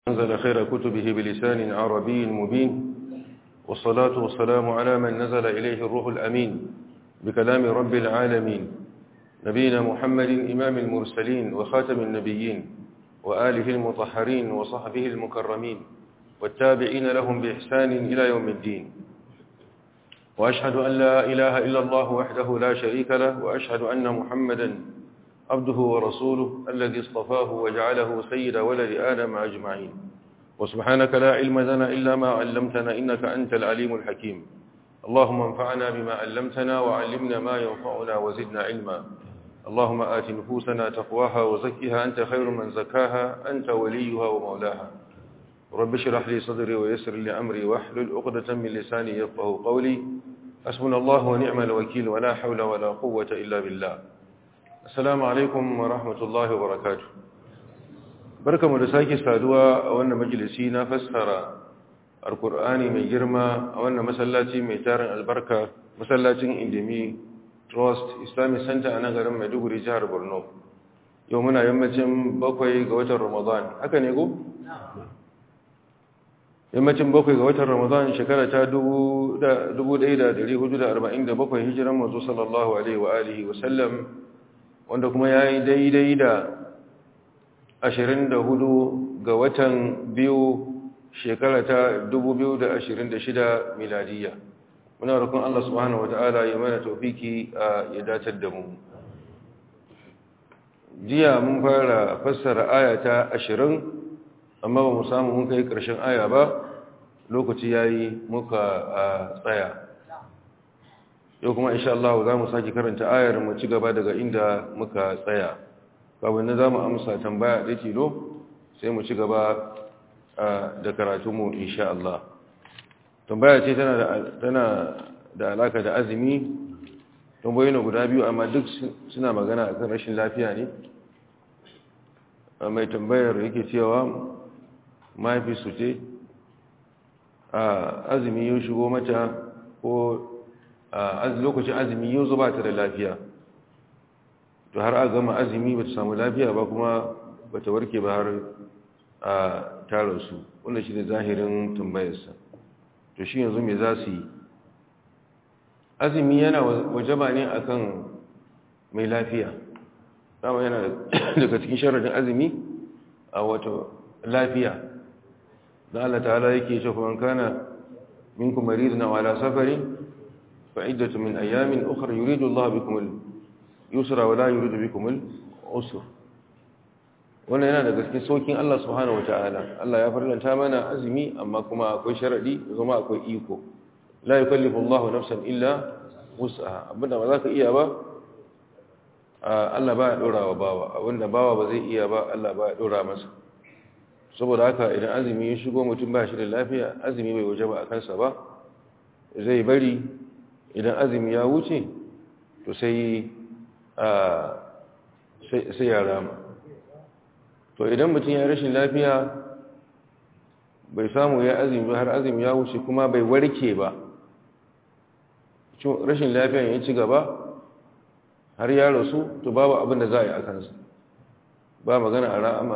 أنزل خير كتبه بلسان عربي مبين والصلاة والسلام على من نزل إليه الروح الأمين بكلام رب العالمين نبينا محمد إمام المرسلين وخاتم النبيين وآله المطهرين وصحبه المكرمين والتابعين لهم بإحسان إلى يوم الدين وأشهد أن لا إله إلا الله وحده لا شريك له وأشهد أن محمدا عبده ورسوله الذي اصطفاه وجعله سيد ولد آدم أجمعين وسبحانك لا علم لنا إلا ما علمتنا إنك أنت العليم الحكيم اللهم انفعنا بما علمتنا وعلمنا ما ينفعنا وزدنا علما اللهم آت نفوسنا تقواها وزكها أنت خير من زكاها أنت وليها ومولاها رب اشرح لي صدري ويسر لي أمري واحلل عقدة من لساني يفقه قولي حسبنا الله ونعم الوكيل ولا حول ولا قوة إلا بالله Assalamu alaikum wa rahmatullahi wa barakatu. Barkamu da sake saduwa a wannan majalisi na fassara Alkur'ani mai girma a wannan masallaci mai tarin albarka, masallacin Indimi Trust Islamic Center a nagarin Maiduguri jihar Borno. Yau muna yammacin bakwai ga watan Ramadan. Haka ne ko? Yammacin bakwai ga watan Ramadan shekara ta 1447 hijiran mazu sallallahu alaihi wa alihi wa sallam wanda kuma ya yi daidai da 24 ga watan biyu shekara ta 2026 miladiya muna rukun Allah subhanahu wa ta'ala ya mana taufiki ya datar da mu jiya mun fara fassara aya ta 20 amma ba mu samu mun kai ƙarshen aya ba lokaci ya yi muka tsaya yau kuma insha Allah za mu sake karanta ayar mu ci gaba daga inda muka tsaya kawai za mu amsa tambaya da tilo sai mu ci gaba da karatunmu insha Allah tambaya ce tana da alaka da azumi tambayoyi na guda biyu amma duk suna magana akan rashin lafiya ne mai tambayar yake cewa mahaifi su ce azumi ya shigo mata ko lokacin azumi yau zuba ta da lafiya to har a gama azumi ba ta samu lafiya ba kuma ba ta warke ba har a tararsu wanda shi ne zahirin tambayarsa to shi yanzu mai za su yi azumi yana wajaba ne akan mai lafiya dama yana daga cikin sharadin azumi a wata lafiya da Allah ta'ala yake ce kuma kana minkum maridun ala safarin فعدة من أيام أخرى يريد الله بكم اليسر ولا يريد بكم العسر wannan yana daga cikin saukin Allah subhanahu wataala Allah ya farlanta mana azumi amma kuma akwai sharadi kuma akwai iko la yukallifu Allahu nafsan illa wus'aha abinda ba za ka iya ba Allah ba ya dora wa bawa abinda bawa ba zai iya ba Allah ba ya dora masa saboda haka idan azumi ya shigo mutum ba shi da lafiya azumi bai waje ba a kansa ba zai bari idan azumi ya wuce to sai sai ya rama to idan mutum ya rashin lafiya bai samu ya azumi har azumi ya wuce kuma bai warke ba rashin lafiya ya ci gaba har ya rasu to babu abin da za a yi a kansa ba magana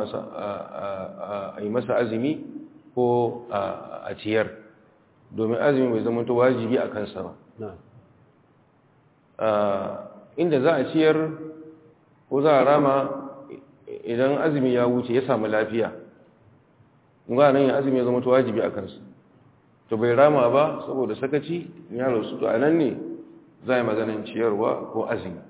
a yi masa azumi ko a ciyar domin azumi bai zama to wajibi a kansa ba inda za a ciyar ko za a rama idan azumi ya wuce ya samu lafiya ga nan yin azumi ya zama to wajibi a kansu to bai rama ba saboda sakaci ya rasu to a nan ne za a yi maganin ciyarwa ko azumi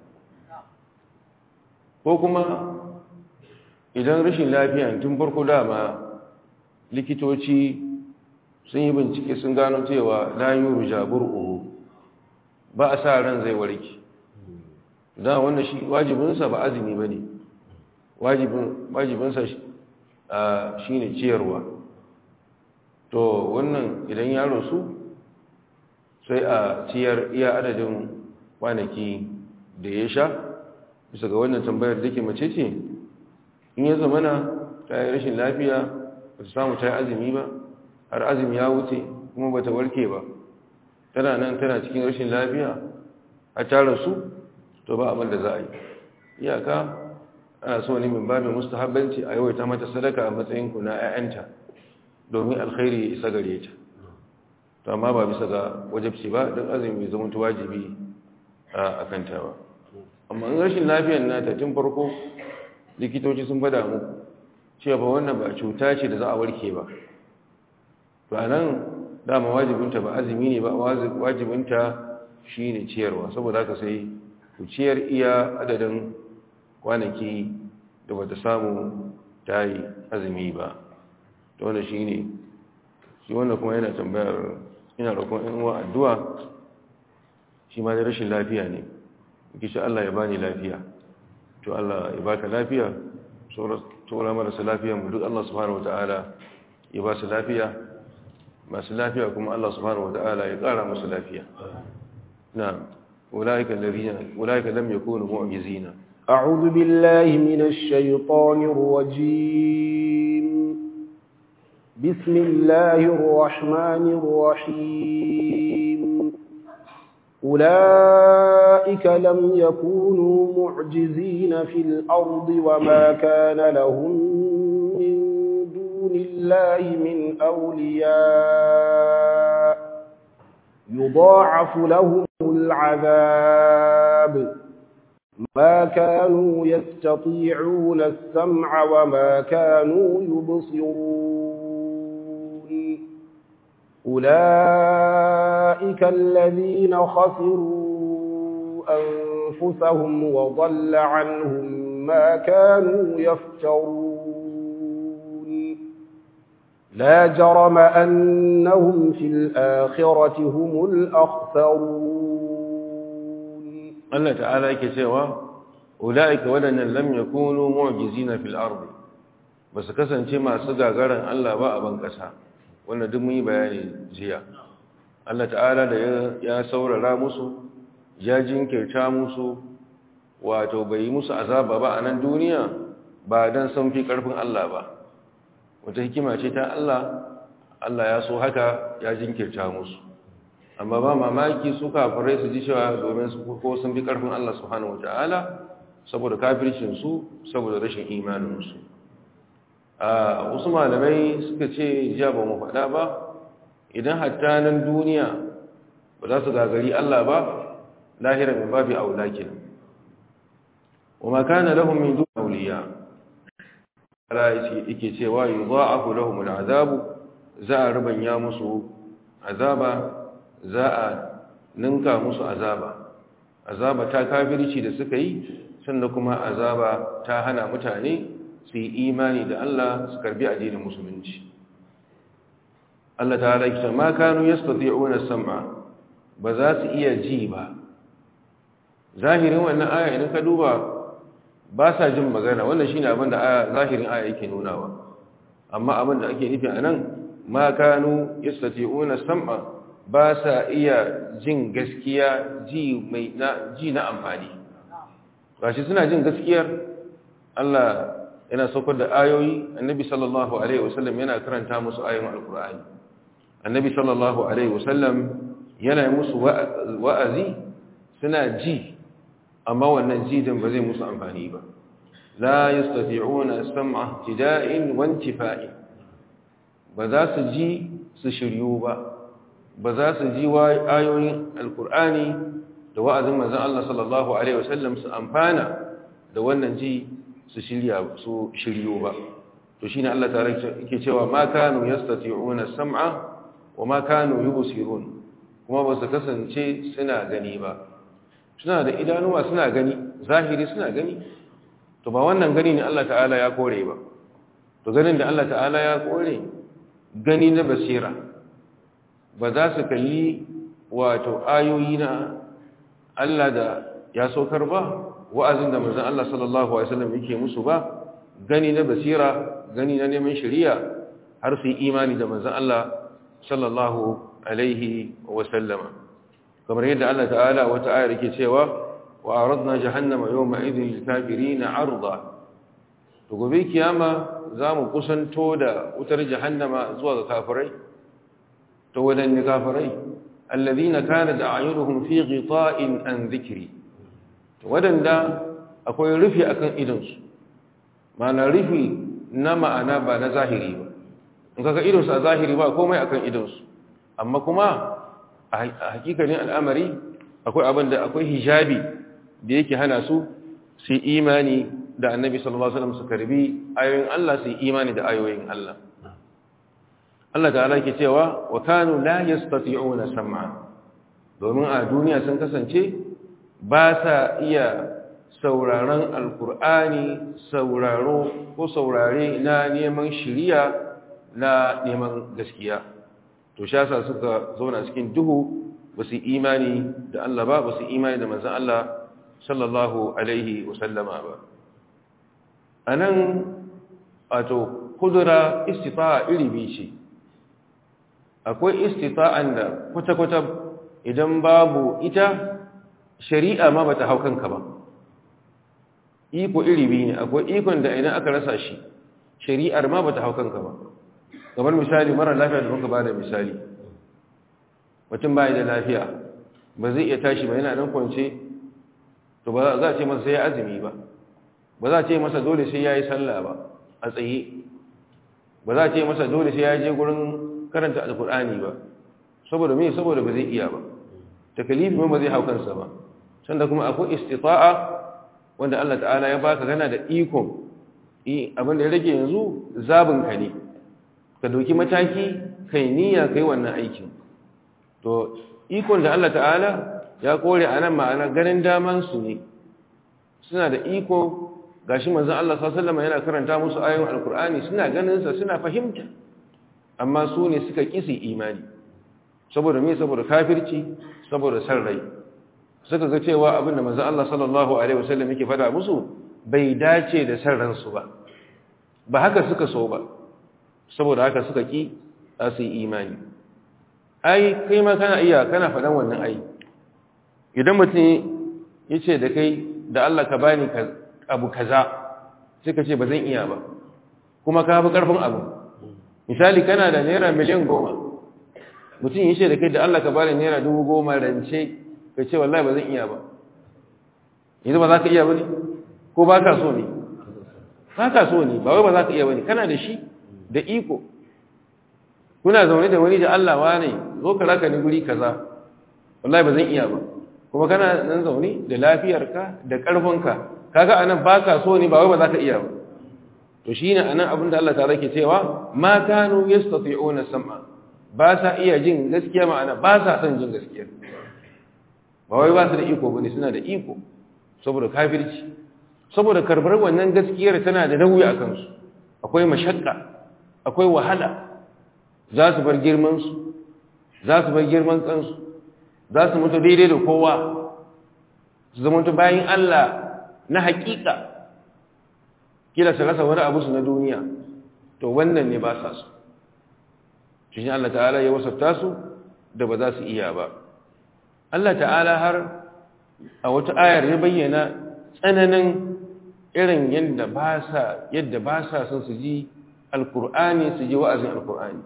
ko kuma idan rashin lafiya tun farko dama likitoci sun yi bincike sun gano cewa layu rujabur uhu ba a sa ran zai warke da wanda shi wajibinsa ba azumi ba ne wajibinsa shi ne ciyarwa to wannan idan ya rasu sai a ciyar iya adadin kwanaki da ya sha bisa ga wannan tambayar da ke mace ce in ya zamana ta yi rashin lafiya ba ta samu ta yi azumi ba har azumi ya wuce kuma ba ta warke ba tana nan tana cikin rashin lafiya a tara su to ba abin da za a yi iyaka ana so ne min babin mustahabbanci a yawaita mata sadaka a matsayin ku na 'ya'yanta domin alkhairi isa gare ta to amma ba bisa ga wajibci ba don azumi bai zama wajibi a kanta ba amma in rashin lafiyar nata tun farko likitoci sun fada mu cewa ba wannan ba cuta ce da za a warke ba to a nan dama wajibinta ba azumi ne ba wajibinta shi ne ciyarwa saboda haka sai ku ciyar iya adadin kwanaki da bata samu ta yi azumi ba ta wanda shi ne shi wanda kuma yana tambayar ina roƙon in uwa addu'a shi ma da rashin lafiya ne kishi Allah ya bani lafiya to Allah ya baka lafiya sauran marasa lafiya mu duk Allah subhanahu wata'ala ya ba su lafiya masu lafiya kuma Allah subhanahu wata'ala ya ƙara musu lafiya na ulaika alladhina ulaika lam yakunu mu'jizina أعوذ بالله من الشيطان الرجيم بسم الله الرحمن الرحيم أولئك لم يكونوا معجزين في الأرض وما كان لهم من دون الله من أولياء يضاعف لهم العذاب ما كانوا يستطيعون السمع وما كانوا يبصرون أولئك الذين خسروا أنفسهم وضل عنهم ما كانوا يفترون لا جرم أنهم في الآخرة هم الأخسرون Allah ta'ala yake cewa ulaika wadannan lam yakunu mu'jizina fil ardi basu kasance masu gagaran Allah ba a ban kasa wannan duk mun yi bayani jiya Allah ta'ala da ya saurara musu ya jinkirta musu wato bai yi musu azaba ba a nan duniya ba dan sun fi karfin Allah ba wata hikima ce ta Allah Allah ya so haka ya jinkirta musu amma ba mamaki su kafirai su ji cewa domin su ko sun bi karfin Allah subhanahu wataala saboda kafircin su saboda rashin imanin su a wasu malamai suka ce jiya ba mu faɗa ba idan hatta nan duniya ba za su gagari Allah ba lahira min babi aula kenan wa ma kana lahum min dun awliya Allah yake cewa yudha'afu lahum al'azabu za a rubanya musu azaba za a ninka musu azaba azaba ta kafirci da suka yi sannan kuma azaba ta hana mutane su yi imani da Allah su karbi addinin musulunci Allah ta halatta ma kanu yastati'una sam'a ba za su iya ji ba zahirin wannan aya idan ka duba ba sa jin magana wannan shine abin da zahirin aya yake nunawa amma abin da ake nufi anan ma kanu yastati'una sam'a ba sa iya jin gaskiya ji mai na ji na amfani gashi suna jin gaskiyar Allah yana saukar da ayoyi annabi sallallahu alaihi wasallam yana karanta musu ayoyin alkur'ani annabi sallallahu alaihi wasallam yana musu wa'azi suna ji amma wannan jidin ba zai musu amfani ba la yastati'una sam'a tida'in wa intifa'in ba za su ji su shiryu ba ba za su ji ayoyin alkur'ani da wa'azin manzan Allah sallallahu Alaihi wasallam su amfana da wannan ji su shiryo ba to shi ne Allah tare ke cewa ma kanu yastati'una sam'a wa ma kanu yubsirun kuma ba su kasance suna gani ba suna da idanuwa suna gani zahiri suna gani to ba wannan gani ne Allah ta'ala ya kore ba to ganin da Allah ta'ala ya kore gani na basira ba za su kalli wato ayoyi na Allah da ya saukar ba wa'azin da manzon Allah sallallahu alaihi wasallam yake musu ba gani na basira gani na neman shari'a har su yi imani da manzon Allah sallallahu alaihi wasallama kamar yadda Allah ta'ala wata ayar yake cewa wa aradna jahannama yawma idhin lil kafirin 'arda to gobe kiyama zamu kusanto da wutar jahannama zuwa ga kafirai to wadanne kafirai alladhina kanat a'yunuhum fi ghita'in an dhikri to wadanda akwai rufi akan idansu ma'ana rufi na ma'ana ba na zahiri ba in kaga idonsu a zahiri ba komai akan idonsu amma kuma a hakikanin al'amari akwai abin da akwai hijabi da yake hana su su imani da annabi sallallahu alaihi wasallam su karbi ayoyin Allah su imani da ayoyin Allah Allah ta'ala yake cewa wa kanu la yastati'una sam'a domin a duniya sun kasance ba sa iya sauraron alkur'ani sauraro ko saurare na neman shiriya na neman gaskiya to shasa suka zauna cikin duhu ba su imani da Allah ba ba su imani da manzan Allah sallallahu alaihi wasallama ba a nan wato kudura istita'a iri biyu ce akwai istita'an da kwata-kwata idan babu ita shari'a ma bata hau kanka ba iko iri biyu ne akwai ikon da idan aka rasa shi shari'ar ma bata hau kanka ba kamar misali mara lafiya da muka ba da misali mutum bai da lafiya ba zai iya tashi ba yana nan kwance to ba za a ce masa sai ya azumi ba ba za a ce masa dole sai ya yi sallah ba a tsaye ba za a ce masa dole sai ya je gurin karanta alkur'ani ba saboda me saboda ba zai iya ba takalifi ba zai hau kansa ba sanda kuma akwai istita'a wanda Allah ta'ala ya baka gana da ikon abin da ya rage yanzu zabin ka ne ka dauki mataki kai niyya kai wannan aikin to ikon da Allah ta'ala ya kore a nan ma'ana ganin daman su ne suna da iko gashi manzon Allah sallallahu alaihi wasallam yana karanta musu ayoyin alkur'ani suna ganin sa suna fahimta amma su ne suka kisi imani saboda me saboda kafirci saboda san rai suka ga cewa abin da manzon Allah sallallahu alaihi wasallam yake fada musu bai dace da san ransu ba ba haka suka so ba saboda haka suka ki su imani ai kai ma kana iya kana faɗan wannan ai idan mutum ya ce da kai da Allah ka bani abu kaza sai ka ce ba zan iya ba kuma ka fi ƙarfin abu misali kana da naira miliyan goma mutum ya ce da kai da Allah ka bani naira dubu goma rance ka ce wallahi ba zan iya ba yanzu ba za ka iya ba ne ko ba ka so ne ba ka so ne ba wai ba za ka iya ba ne kana da shi da iko kuna zaune da wani da Allah wa ne zo ka raka ni guri kaza wallahi ba zan iya ba kuma kana nan zaune da lafiyarka da ƙarfinka kaga anan ba ka so ne ba wai ba za ka iya ba to shine anan abin da Allah ta rake cewa ma kanu yastati'una sam'a ba sa iya jin gaskiya ma'ana ba sa son jin gaskiya ba wai ba su da iko bane suna da iko saboda kafirci saboda karbar wannan gaskiyar tana da nauyi a kansu akwai mashakka akwai wahala za su bar girmansu za su bar girman kansu za su mutu daidai da kowa su zama mutu bayan Allah na hakika kila su rasa wani abu su na duniya to wannan ne ba sa su shi Allah ta'ala ya wasafta su da ba za su iya ba Allah ta'ala har a wata ayar ya bayyana tsananin irin yadda ba sa yadda ba sa son su ji alkur'ani su ji wa'azin alkur'ani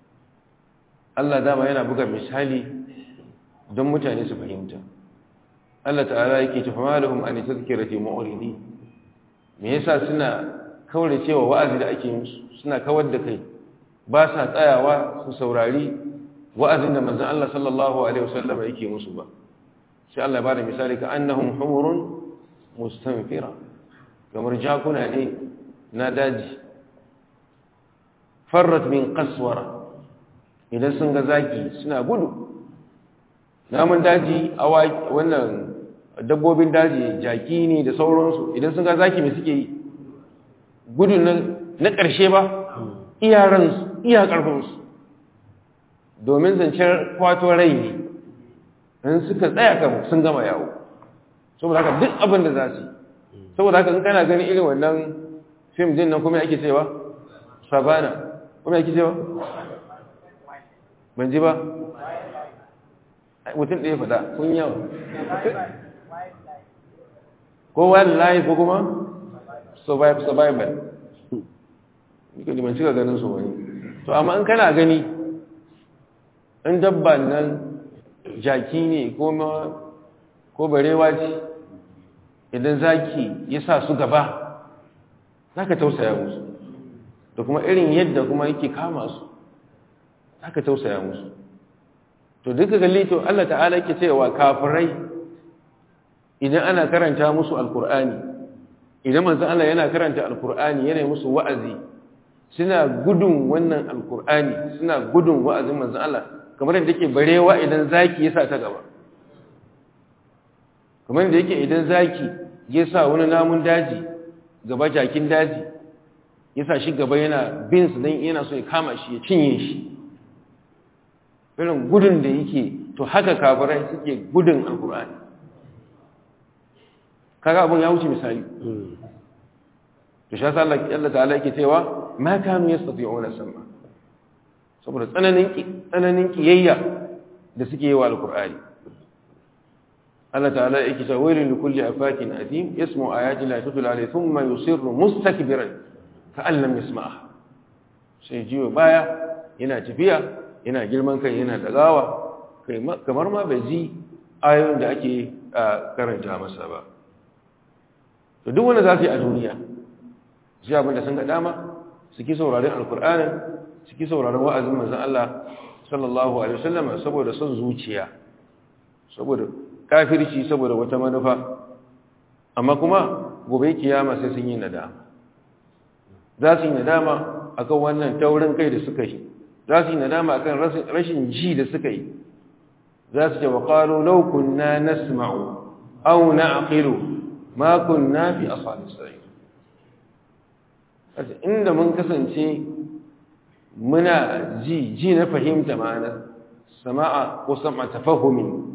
Allah dama yana buga misali don mutane su fahimta Allah ta'ala yake tafi malahum an tazkirati mu'ridi me yasa suna kaure cewa wa'azi da ake musu suna kawar da kai ba sa tsayawa su saurari wa'azin da manzon Allah sallallahu alaihi wasallam yake musu ba sai Allah ya bada misali ka annahum humurun mustanfira kamar jakuna ne na daji farrat min qaswara idan sun ga zaki suna gudu namun daji a wannan dabbobin daji jaki ne da sauransu idan sun ga zaki mai suke yi gudu na ƙarshe ba iyaransu iya ƙarfinsu domin zancen kwato rai ne in suka tsaya kan sun gama yawo saboda haka duk abin da za su saboda haka in kana ganin irin wannan fim din nan kuma ake cewa sabana kuma ake cewa ban ji ba mutum ɗaya fada kun yawa ko wildlife ko kuma survival nika liman cika ganin su wani to amma in kana gani in dabba nan jaki ne ko barewa ce idan zaki ya sa su gaba za ka tausaya musu da kuma irin yadda kuma yake kama su aka tausaya musu to duka galli to Allah ta'ala yake cewa kafirai idan ana karanta musu alkur'ani idan manzon Allah yana karanta alkur'ani yana musu wa'azi suna gudun wannan alkur'ani suna gudun wa'azin manzon Allah kamar yadda yake barewa idan zaki ya sa ta gaba kamar yadda yake idan zaki ya sa wani namun daji gaba jakin daji ya sa shi gaba yana bin su don yana so ya kama shi ya cinye shi irin gudun da yake to haka kafirai suke gudun alkur'ani kaga abun ya wuce misali to shi yasa Allah ta'ala yake cewa ma kanu yastati'una sam'a saboda tsananin tsananin kiyayya da suke yi wa alkur'ani Allah ta'ala yake cewa wailul likulli afakin adim yasmu ayati la tutla alayhi thumma yusirru mustakbiran ka'an lam yasma'ha sai jiyo baya yana tafiya yana girman kai yana dagawa kai kamar ma bai ji ayoyin da ake karanta masa ba to duk wanda za su yi a duniya shi abin da sun ga dama suke sauraron alkur'anin suke sauraron wa'azin manzon Allah sallallahu alaihi wasallam saboda son zuciya saboda kafirci saboda wata manufa amma kuma gobe kiyama sai sun yi nadama za su yi nadama akan wannan taurin kai da suka yi za su yi nadama akan rashin ji da suka yi za su ce wa qalu law kunna nasma'u aw na'qilu ma kunna fi ashabis sa'ir inda mun kasance muna ji ji na fahimta ma'ana sama'a ko sam'a tafahumin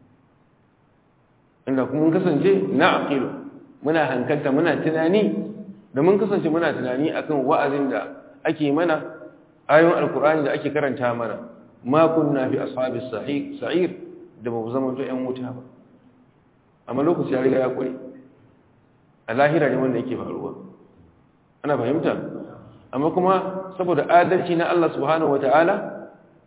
inda kuma mun kasance na aqilu muna hankalta muna tunani da mun kasance muna tunani akan wa'azin da ake mana ayoyin alkur'ani da ake karanta mana ma kunna fi ashabis sa'ir da ba zama to ƴan wuta ba amma lokaci ya riga ya kure a lahira ne wanda yake faruwa ana fahimta amma kuma saboda adalci na Allah subhanahu wataala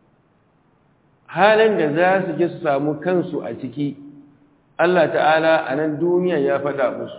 halin da za su je su samu kansu a ciki Allah ta'ala a nan duniya ya faɗa musu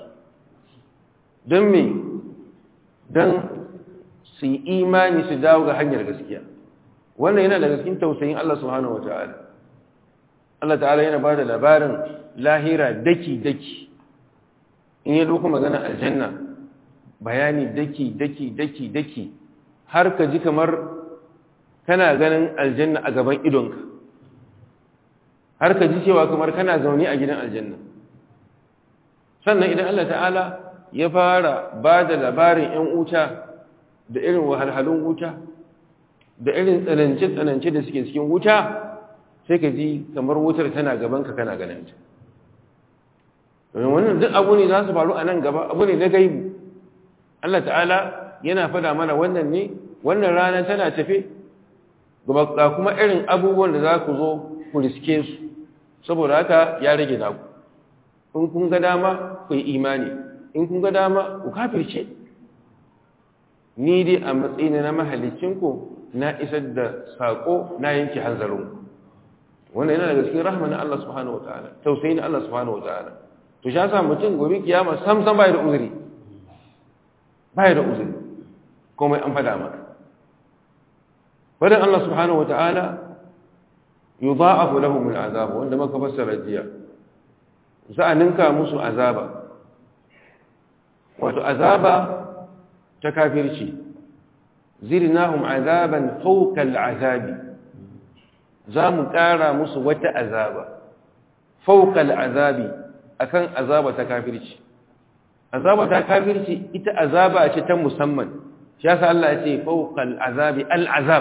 don me don su yi imani su dawo ga hanyar gaskiya wannan yana daga cikin tausayin Allah subhanahu wa ta'ala Allah ta'ala yana ba da labarin lahira daki-daki in yi doko magana aljanna bayani daki-daki daki-daki har ka ji kamar kana ganin aljanna a gaban idonka har ka ji cewa kamar kana zaune a gidan aljanna sannan idan Allah ta'ala ya fara ba da labarin 'yan wuta da irin wahalhalun wuta da irin tsanance-tsanance da suke cikin wuta sai ka ji kamar wutar tana gabanka kana ganinta domin wannan duk abu ne za su faru a nan gaba abu ne na gaibu Allah ta'ala yana fada mana wannan ne wannan rana tana tafe ga kuma irin abubuwan da za ku zo ku riske su saboda haka ya rage naku in kun ga dama ku yi imani in kun ga dama ku kafirce ni dai a matsayina na mahalicinku na isar da saƙo na yanke hanzarinku wannan yana daga cikin rahama na Allah subhanahu wataala tausayi na Allah subhanahu wataala to shi yasa mutum gobe kiyama sam sam bai da uzuri bai da uzuri komai an fada maka fadan Allah subhanahu wataala yudha'afu lahum al'azab wanda maka fassara jiya za a ninka musu azaba wato azaba ta kafirci zirnahum azaban fawqa al'azabi za mu ƙara musu wata azaba fawqa al'azabi akan azaba ta kafirci azaba ta kafirci ita azaba ce ta musamman shi yasa Allah ya ce fawqa al'azabi al'azab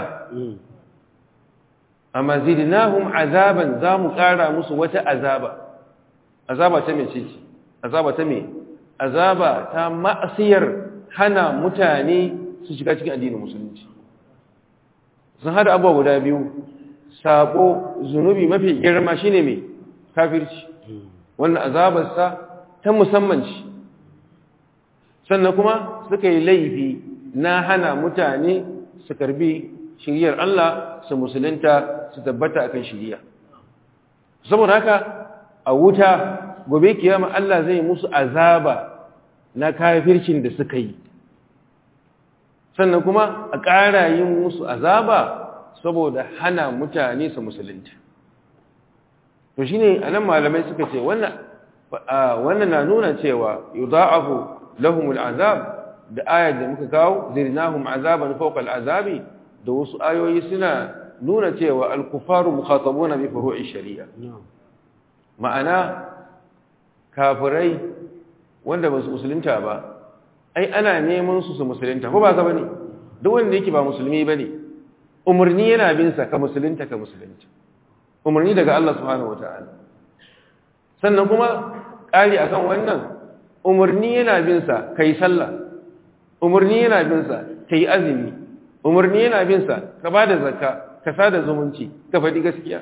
amma zidnahum azaban za mu ƙara musu wata azaba azaba ta mece ce azaba ta me azaba ta ma'asiyar hana mutane su shiga cikin addinin musulunci sun hada abuwa guda biyu sabo zunubi mafi girma shine me kafirci wannan azabarsa ta musamman ce sannan kuma suka yi laifi na hana mutane su karbi shiriyar Allah su musulunta su tabbata akan shiriya saboda haka a wuta gobe kiyama Allah zai musu azaba na kafircin da suka yi sannan kuma a ƙara yin musu azaba saboda hana mutane su musulunta to shine anan malamai suka ce wannan wannan na nuna cewa yudha'afu lahumul azab da ayar da muka kawo zirnahum azaban fawqa al'azabi da wasu ayoyi suna nuna cewa al-kuffaru mukhatabuna bi furu'i shari'a ma'ana kafirai wanda ba su musulunta ba ai ana neman su su musulunta ko ba ka bane duk wanda yake ba musulmi bane umarni yana bin sa ka musulunta ka musulunta umarni daga Allah subhanahu wataala sannan kuma ƙari akan wannan umarni yana bin sa kai sallah umarni yana bin sa kai azumi umarni yana bin sa ka bada zakka ka sada zumunci ka faɗi gaskiya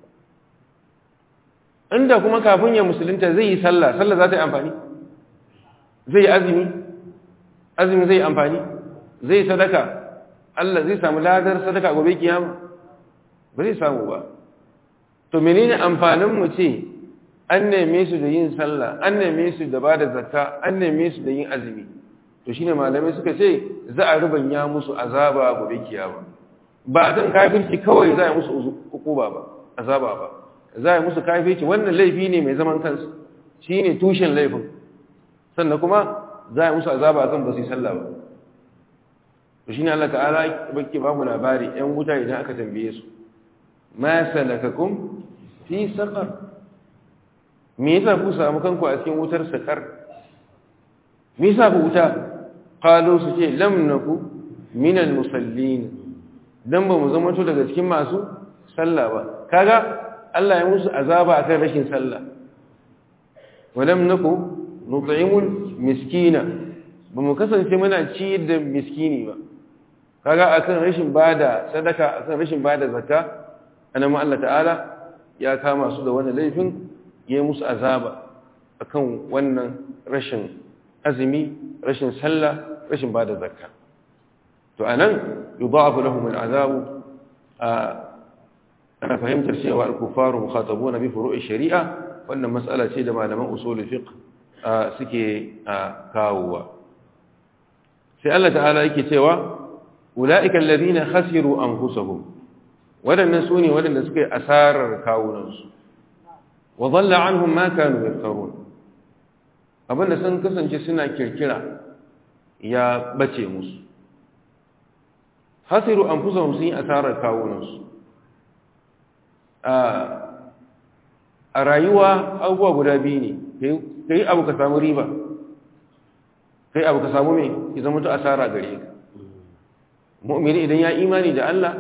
inda kuma kafin ya musulunta zai yi sallah sallah za ta yi amfani zai yi azumi azumi zai yi amfani zai yi sadaka Allah zai samu ladar sadaka gobe kiyama ba zai samu ba to menene amfanin mu ce an neme su da yin sallah an neme su da bada zakka an neme su da yin azumi to shine malamai suka ce za a rubanya musu azaba gobe kiyama ba a kan kafirci kawai za a musu hukuma ba azaba ba za a musu kafirci wannan laifi ne mai zaman kansu shine tushen laifin sannan kuma za a musu azaba akan ba su yi sallah ba to shine Allah ta'ala bake ba mu labari ƴan wuta idan aka tambaye su ma salakakum fi saqar me yasa ku samu kanku a cikin wutar saqar me yasa ku wuta qalu su ce lam naku min al musallin dan ba mu zama to daga cikin masu sallah ba kaga Allah ya musu azaba akan rashin sallah walam naku nut'imul miskina ba mu kasance muna ci da miskini ba kaga akan rashin bada sadaka akan rashin bada zakka annabi Allah ta'ala ya kama su da wannan laifin ya musu azaba akan wannan rashin azumi rashin sallah rashin bada zakka to anan yudha'afu lahum al'azabu ana fahimtar cewa al-kuffaru mukhatabuna bi furu'i shari'a wannan mas'ala ce da malaman usul fiqh suke kawowa sai Allah ta'ala yake cewa ula'ika alladhina khasiru anfusahum wadannan sune wadanda suka yi asarar kawunansu wa dhalla anhum ma kanu yaftarun abinda sun kasance suna kirkira ya bace musu khasiru anfusahum sun yi asarar kawunansu a rayuwa abubuwa guda biyu ne kai abu ka samu riba kai abu ka samu me ki zama ta asara gare ka mu'mini idan ya imani da Allah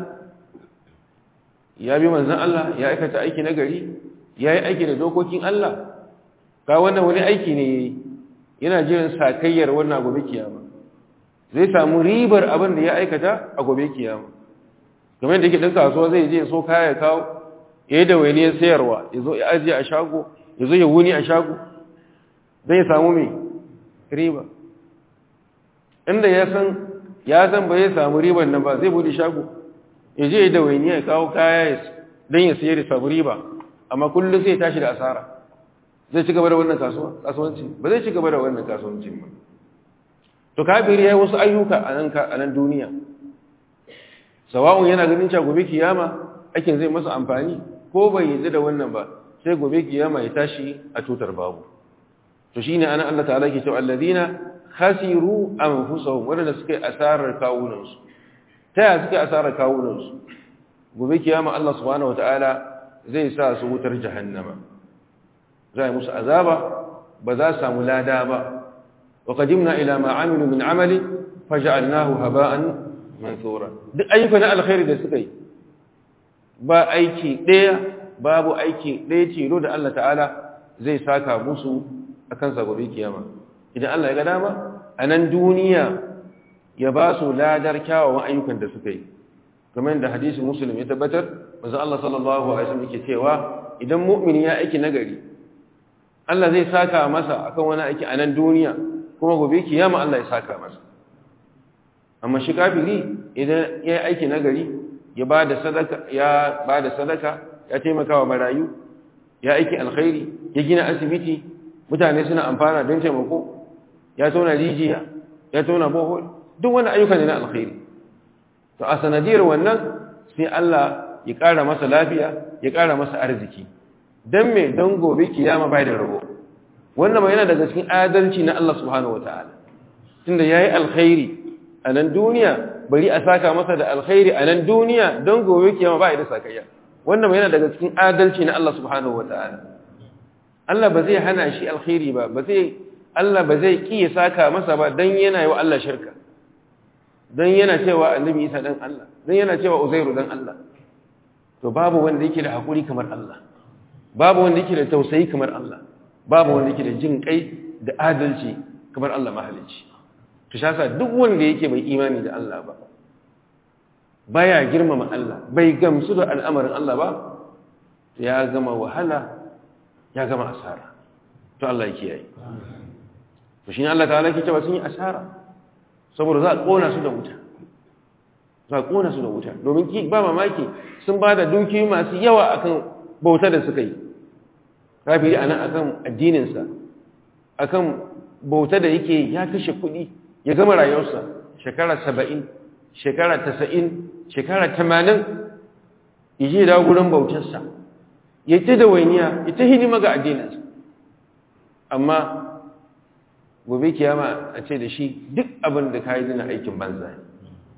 ya bi manzon Allah ya aikata aiki na gari ya yi aiki da dokokin Allah ga wannan wani aiki ne yana jiran sakayyar wannan gobe kiyama zai samu ribar abin da ya aikata a gobe kiyama kamar da yake ɗan kasuwa zai je so kaya kawo ya yi da wainiyar sayarwa ya zo ya ajiye a shago ya zo ya wuni a shago zai samu mai riba inda ya san ya san ba ya samu riban nan ba zai bude shago ya je da waini ya kawo kaya don ya sayar da samu riba amma kullum sai tashi da asara zai ci gaba da wannan kasuwanci ba zai ci gaba da wannan kasuwanci ba to kafiri ya yi wasu ayyuka a nan duniya sawa'un yana ganin cewa gobe kiyama aikin zai masa amfani ko bai yi da wannan ba sai gobe kiyama ya tashi a tutar babu to shine ana Allah ta'ala ke cewa alladina khasiru anfusahum wanda suka yi asarar kawunansu ta ya suka yi asarar kawunansu gobe kiyama Allah subhanahu wataala zai sa su wutar jahannama zai musu azaba ba za su samu lada ba wa qadimna ila ma amilu min amali faj'alnahu haba'an mansura duk ayyukan alkhairi da suka yi ba aiki ɗaya babu aiki ɗaya tilo da Allah ta'ala zai saka musu akan sa gobe kiyama idan Allah ya ga dama a nan duniya ya ba su ladar kyawawan ayyukan da suka yi kamar da hadisi muslim ya tabbatar manzo Allah sallallahu alaihi wasallam yake cewa idan mu'mini ya aiki nagari Allah zai saka masa akan wani aiki a nan duniya kuma gobe kiyama Allah ya saka masa amma shi kafiri idan ya yi aiki nagari ya bada sadaka ya bada sadaka ya taimaka wa marayu ya aiki alkhairi ya gina asibiti mutane suna amfana don taimako ya tona rijiya ya tona bohol duk wani ayyuka ne na alkhairi to a sanadiyar wannan sai Allah ya ƙara masa lafiya ya ƙara masa arziki dan me dan gobe kiyama bai da rabo wannan ma yana daga cikin adalci na Allah subhanahu wataala tunda yayi alkhairi a nan duniya bari a saka masa da alkhairi a nan duniya don gobe kiyama bai da sakayya wannan ma yana daga cikin adalci na Allah subhanahu wataala Allah ba zai hana shi alkhairi ba ba zai Allah ba zai ki ya saka masa ba dan yana yi wa Allah shirka dan yana cewa annabi Isa dan Allah dan yana cewa Uzairu dan Allah to babu wanda yake da hakuri kamar Allah babu wanda yake da tausayi kamar Allah babu wanda yake da jin kai da adalci kamar Allah mahalicci to shasa duk wanda yake bai imani da Allah ba baya girmama Allah bai gamsu da al'amarin Allah ba ya gama wahala ya gama asara to Allah yake yayi to shine Allah ta'ala yake cewa sun yi asara saboda za a kona su da wuta za a kona su da wuta domin ki ba mamaki sun ba da dukiyoyi masu yawa akan bauta da suka yi kafiri anan akan addininsa akan bauta da yake ya kashe kuɗi ya gama rayuwarsa shekara saba'in shekara tasa'in shekara tamanin ije da gurin bautarsa ya ta da wainiya ya ta hidima ga addininsa amma gobe kiyama a ce da shi duk abin da ka yi dina aikin banza ne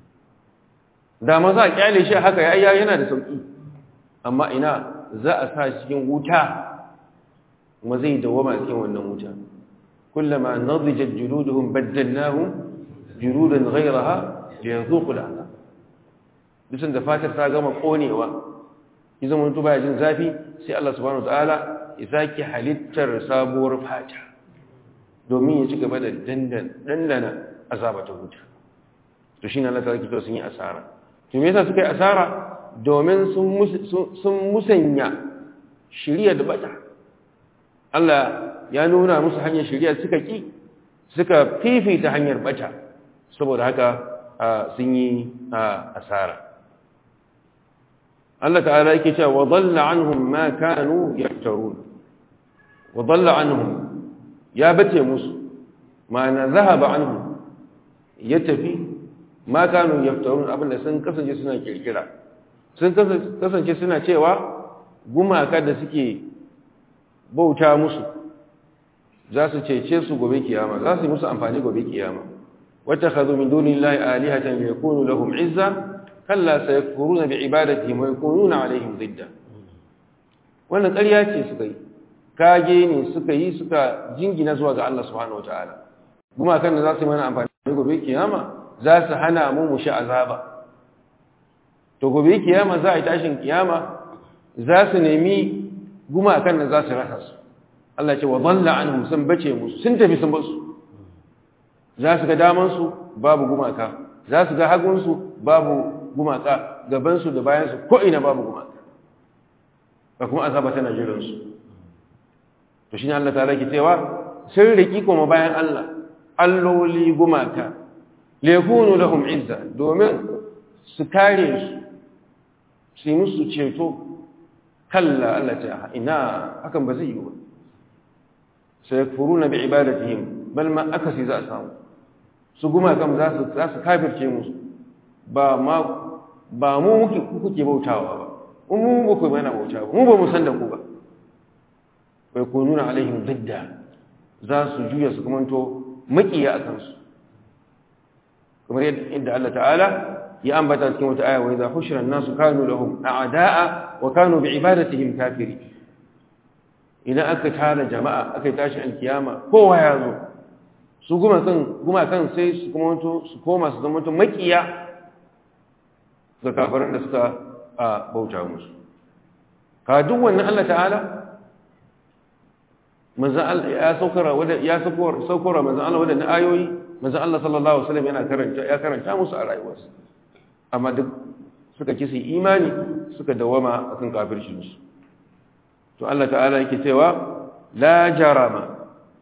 da ma za a kyale shi haka ya yana da sauƙi amma ina za a sa cikin wuta kuma zai dawama cikin wannan wuta kullama nadijat juluduhum baddalnahum juludan ghayraha liyazuqu al'adab bisan da fatar ta gama konewa idan mutum baya jin zafi sai Allah subhanahu wataala ya saki halittar sabuwar fata domin ya ci gaba da dandana azaba ta wuta to shine Allah ta to sun yi asara to me yasa suka yi asara domin sun musanya shiriya da bata Allah ya nuna musu hanyar shiriya suka ki suka fifita hanyar bata saboda haka sun yi asara Allah ta'ala yake cewa wa dhalla anhum ma kanu yaftarun wa dhalla anhum ya bace musu ma'ana zahaba anhum ya tafi ma kanu yaftarun abinda sun kasance suna kirkira sun kasance suna cewa gumaka da suke bauta musu za su cece su gobe kiyama za su yi musu amfani gobe kiyama wata khadu min dunillahi alihatan yakunu lahum izza kalla sayakfuruna bi'ibadatihim wa yakununa alaihim didda wannan ƙarya ce suka yi kage ne suka yi suka jingina zuwa ga Allah subhanahu wataala gumakan da za su yi mana amfani gobe kiyama za su hana mu mu sha azaba to gobe kiyama za a yi tashin kiyama za su nemi gumakan da za su rasa su Allah ce wa dhalla anhum sun bace musu sun tafi sun basu za su ga daman su babu gumaka za su ga hagun su babu gumaka gaban su da bayan su ko ina babu gumaka ba kuma azaba tana jiran su to shine Allah ta'ala ke cewa sun riki kuma bayan Allah alloli gumaka lekunu lahum izza domin su kare su su yi musu ceto kalla Allah ta ina hakan ba zai yi ba sai furuna bi ibadatihim bal ma akasi za a samu su guma kam za su za su kafirce musu ba ma ba mu muke kuke bautawa ba mu mu ku mana bautawa mu ba mu san da ku ba bai kununa alaihim didda za su juya su kamanto makiya a kansu kamar yadda Allah ta'ala ya ambata cikin wata aya wa idza hushira an-nasu kanu lahum a'da'a wa kanu bi'ibadatihim kafiri idan aka tara jama'a aka tashi alkiyama kowa ya zo su guma kan guma kan sai su kuma to su koma su zama to makiya ga kafirin da suka bauta musu ka duk wannan Allah ta'ala manzo Allah ya saukara wanda ya saukara saukara manzo Allah wanda ayoyi manzo Allah sallallahu alaihi wasallam yana karanta ya karanta musu a rayuwarsa amma duk suka ki su imani suka dawama akan kafircin su to Allah ta'ala yake cewa la jarama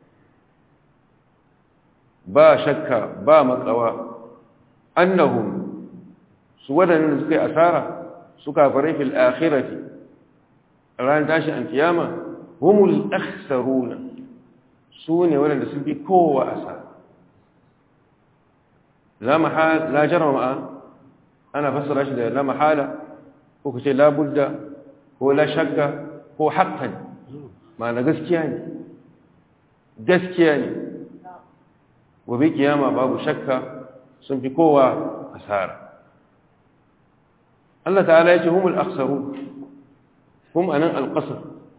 ba shakka ba makawa annahum su wadannan suka yi asara su kafirai fil akhirati ran tashi an kiyama humul akhsaruna su ne wadanda sun bi kowa asara la mahala la jarama ana fassara shi da la mahala ko kace la budda ko la shakka ko haqqan ma'ana gaskiya ne gaskiya ne gobe kiyama babu shakka sun fi kowa asara Allah ta'ala ya ce humul akhsarun hum anan alqasr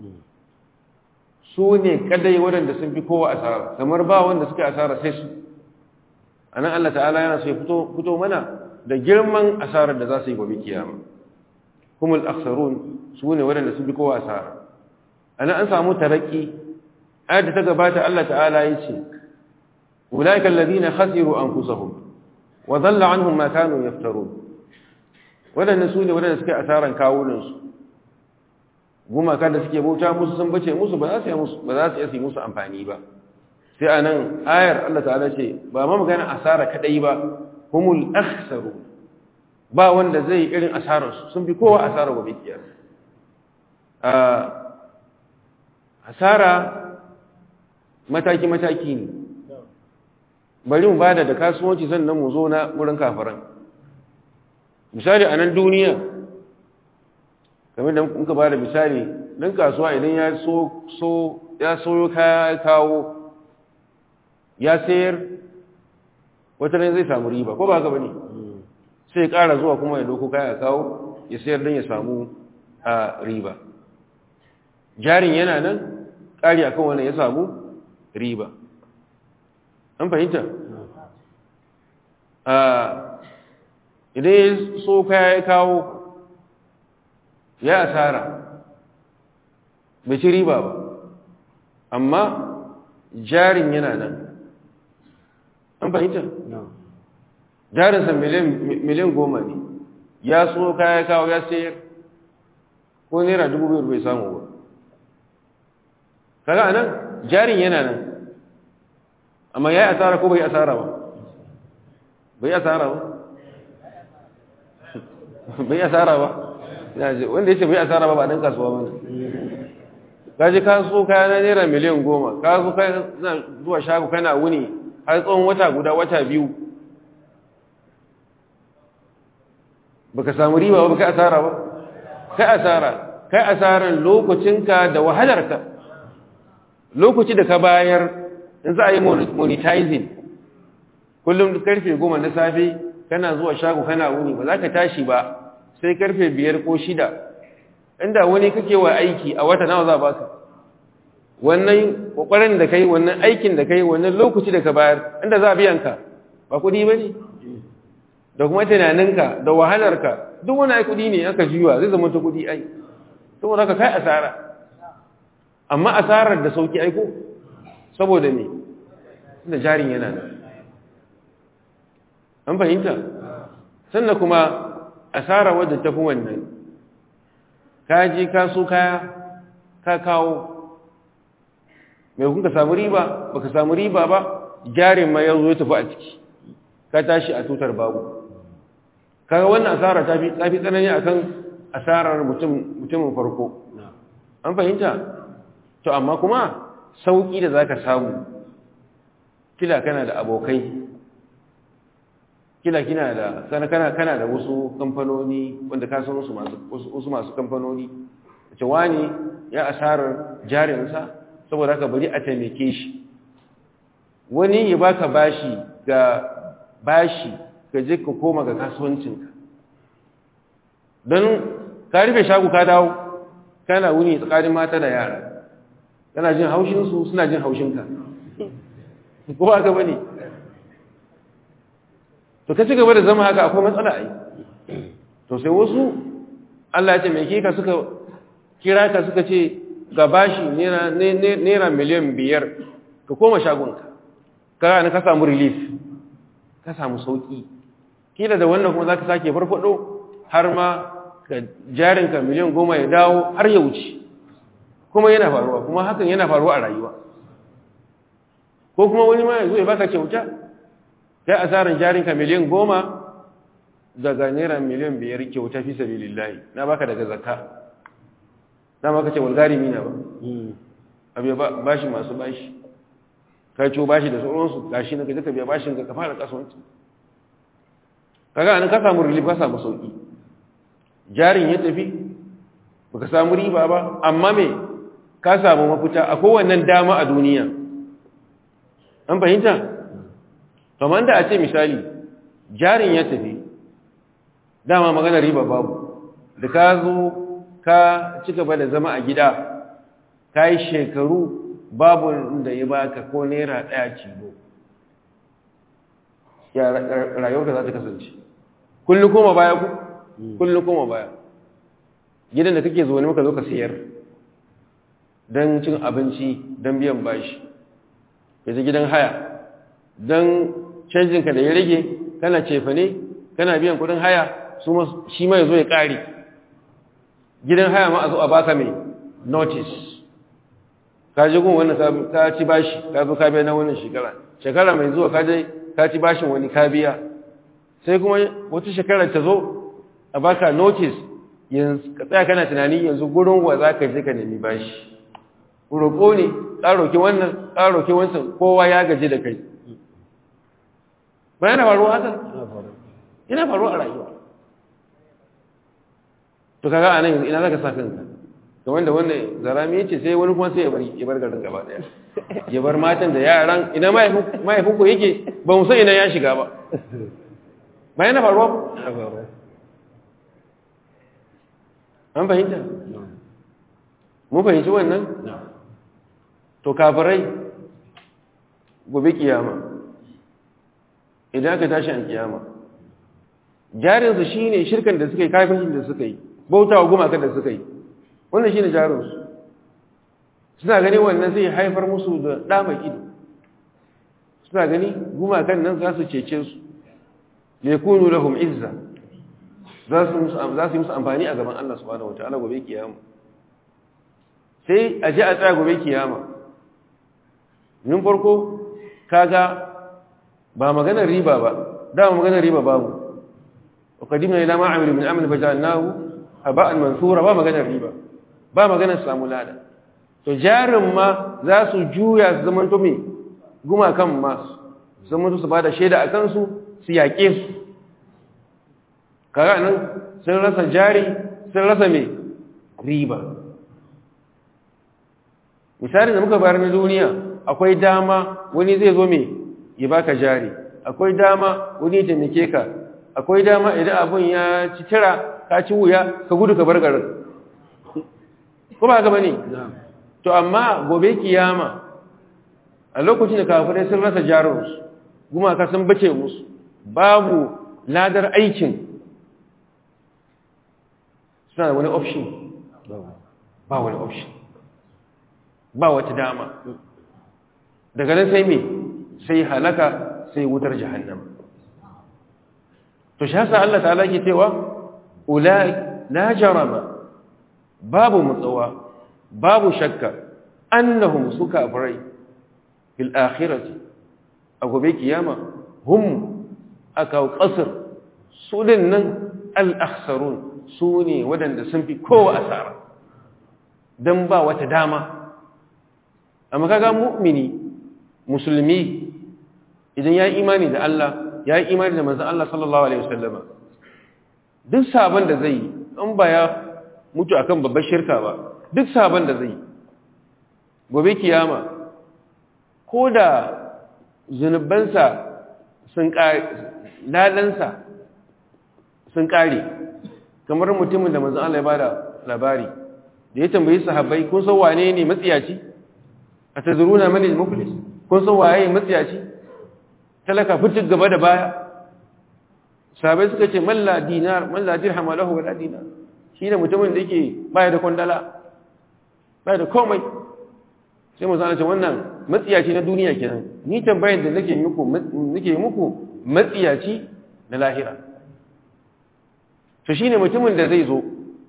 su ne kadai waɗanda sun fi kowa asara kamar ba wanda suka asara sai su anan Allah ta'ala yana so ya fito fito mana da girman asarar da za su yi gobe kiyama humul akhsarun su ne waɗanda sun fi kowa asara anan an samu taraki ayat da ta gabata Allah ta'ala ya ce ulaika alladhina khasiru anfusahum wa dhalla anhum ma kanu yaftarun waɗanda su ne waɗanda suka asaran kawunansu gumaka da suke bauta musu sun bace musu ba za su yi musu ba za su yi musu amfani ba sai a nan ayar Allah ta'ala ce ba ma magana asara kadai ba humul akhsaru ba wanda zai irin asararsu sun fi kowa asara gobe kiyar asara mataki mataki ne bari mu bada da kasuwanci sannan mu zo na wurin kafaran misali a nan duniya kamar da muka ba da misali ɗan kasuwa idan ya so ya soyo kaya kawo ya sayar wata ne zai samu riba ko ba ka bane sai ya ƙara zuwa kuma ya doko kaya kawo ya sayar don ya samu a riba jarin yana nan ƙari akan wannan ya samu riba an fahimta idan ya so kaya ya kawo ya asara bai ci riba ba amma jarin yana nan an fahimta jarinsa miliyan goma ne ya so kaya ya kawo ya sayar ko naira dubu biyar bai samu ba kaga anan jarin yana nan amma ya yi asara ko bai asara ba bai asara ba bai asara ba wanda ya ce bai asara ba ba dan kasuwa ba ka je ka so kaya na naira miliyan goma ka so kaya zuwa shago kana wuni har tsawon wata guda wata biyu baka samu riba ba baka asara ba kai asara kai asaran lokacinka da wahalarka lokaci da ka bayar in za a yi monetizing kullum karfe goma na safe kana zuwa shago kana wuni ba za ka tashi ba sai karfe biyar ko shida inda wani kake wa aiki a wata nawa za ba ka wannan kwakwaran da kai wannan aikin da kai wannan lokaci da ka bayar inda za a biyan ka ba kudi ba ne da kuma tunaninka da wahalarka duk wani ai kudi ne aka juya zai zama ta kudi ai saboda ka kai asara amma asarar da sauki aiko saboda ne da jarin yana nan an fahimta sannan kuma asara wadda tafi wannan ka je ka so kaya ka kawo mai kuka samu riba baka samu riba ba jarin ma yanzu ya tafi a ciki ka tashi a tutar babu kaga wannan asara ta fi tsafi tsanani akan asarar mutumin farko an fahimta to amma kuma sauki da zaka samu kila kana da abokai kila kina da sana kana kana da wasu kamfanoni wanda ka san wasu masu wasu masu kamfanoni ce wani ya asarar jarinsa saboda haka bari a taimake shi wani ya baka bashi ga bashi ka je ka koma ga kasuwancinka don ka rufe shagu ka dawo kana wuni tsakanin mata da yara kana jin haushinsu suna jin haushinka ko ba ka bane to ka ci gaba da zama haka akwai matsala ai to sai wasu Allah ya ce mai ka suka kira ka suka ce ga bashi naira miliyan biyar ka koma shagonka ka na ka samu relief ka samu sauki kila da wannan kuma za ka sake farfado har ma ka jarinka miliyan goma ya dawo har ya wuce kuma yana faruwa kuma hakan yana faruwa a rayuwa ko kuma wani ma ya zo ya baka kyauta kai asarin jarinka miliyan goma daga naira miliyan biyar kyauta fi sabilillahi na baka daga zakka na maka ce walgari mina ba abu bashi masu bashi ka ciwo bashi da sauransu gashi na gaji ka biya bashin ka fara kasuwanci kaga an ka samu relief ka samu sauki jarin ya tafi baka samu riba ba amma me ka samu mafita a kowannen dama a duniya an fahimta kamar da a ce misali jarin ya tafi dama magana riba babu da ka zo ka ci gaba da zama a gida ka yi shekaru babu da ya baka ko naira ɗaya cibo ya rayuwarka za ta kasance kullum koma baya ku kullum koma baya gidan da kake zuwa ne maka zo ka siyar don cin abinci don biyan bashi yanzu gidan haya don canjinka da ya rage kana cefa ne kana biyan kudin haya shi ma ya zo ya ƙari gidan haya ma a zo a baka mai notice ka ji gun wannan ka ci bashi ka zo ka biya na wannan shekara shekara mai zuwa ka je ka ci bashin wani ka biya sai kuma wata shekarar ta zo a baka notice yanzu ka tsaya kana tunani yanzu gurin wa za ka je ka nemi bashi roƙo ne ƙaroki wannan ƙaroki wancan kowa ya gaji da kai ba yana faruwa haka yana faruwa a rayuwa to kaga a nan yanzu ina za ka sa kanka da wanda wanda zarami ya ce sai wani kuma sai ya bari ya bar garin gaba daya ya bar matan da yaran ina mahaifinku yake ba mu san ina ya shiga ba ba yana faruwa an fahimta mun fahimci wannan to kafirai gobe kiyama idan aka tashi an kiyama jarinsu shi ne shirkan da suka yi kafin da suka yi bauta wa gumakan da suka yi wannan shi ne jarinsu suna gani wannan zai haifar musu da ɗama ido suna gani gumakan nan za su cece su lekunu lahum izza za su yi musu amfani a gaban Allah subhanahu wataala gobe kiyama sai a je a tsaya gobe kiyama nin farko kaga ba maganar riba ba dama maganar riba babu وقدمنا إلى ما عملوا من عمل فجعلناه هباء منثورا ba maganar riba ba maganar samu lada to jarin ma za su juya su zaman to me gumakan ma su zaman su bada shaida a kansu su yaƙe su kaga nan sun rasa jari sun rasa me riba misali da muka bayar na duniya akwai dama wani zai zo me ya baka jari akwai dama wani ya taimake ka akwai dama idan abun ya ci tira ka ci wuya ka gudu ka bar garin ko ba gaba ne to amma gobe kiyama a lokacin da kafirai sun rasa jarinsu gumaka sun bace musu babu ladar aikin suna da wani option ba wani option ba wata dama daga nan sai me sai halaka sai wutar jahannama to shi hasa Allah ta'ala ke cewa ulai la jarama babu mutsawa babu shakka annahum suka farai fil akhirati a gobe kiyama hum aka qasr su nan al akhsarun su ne wadanda sun fi kowa asara dan ba wata dama amma kaga mu'mini musulmi idan ya imani da Allah ya yi imani da manzan Allah sallallahu Alaihi wasallama duk sabon da zai yi in ba ya mutu akan babbar shirka ba duk sabon da zai yi gobe kiyama ko da zunubansa sun ladansa sun kare kamar mutumin da manzan Allah ya bada labari da ya tambayi sahabbai kun san wane ne matsiyaci a tazuruna mani muflis kun san waye matsiyaci talaka fitin gaba da baya sahabai suka ce malla dinar malla dirham lahu wala dinar shine mutumin da yake baya da kwandala baya da komai sai mu zana ce wannan matsiyaci na duniya kenan ni tambayar da nake muku nake muku matsiyaci na lahira to shine mutumin da zai zo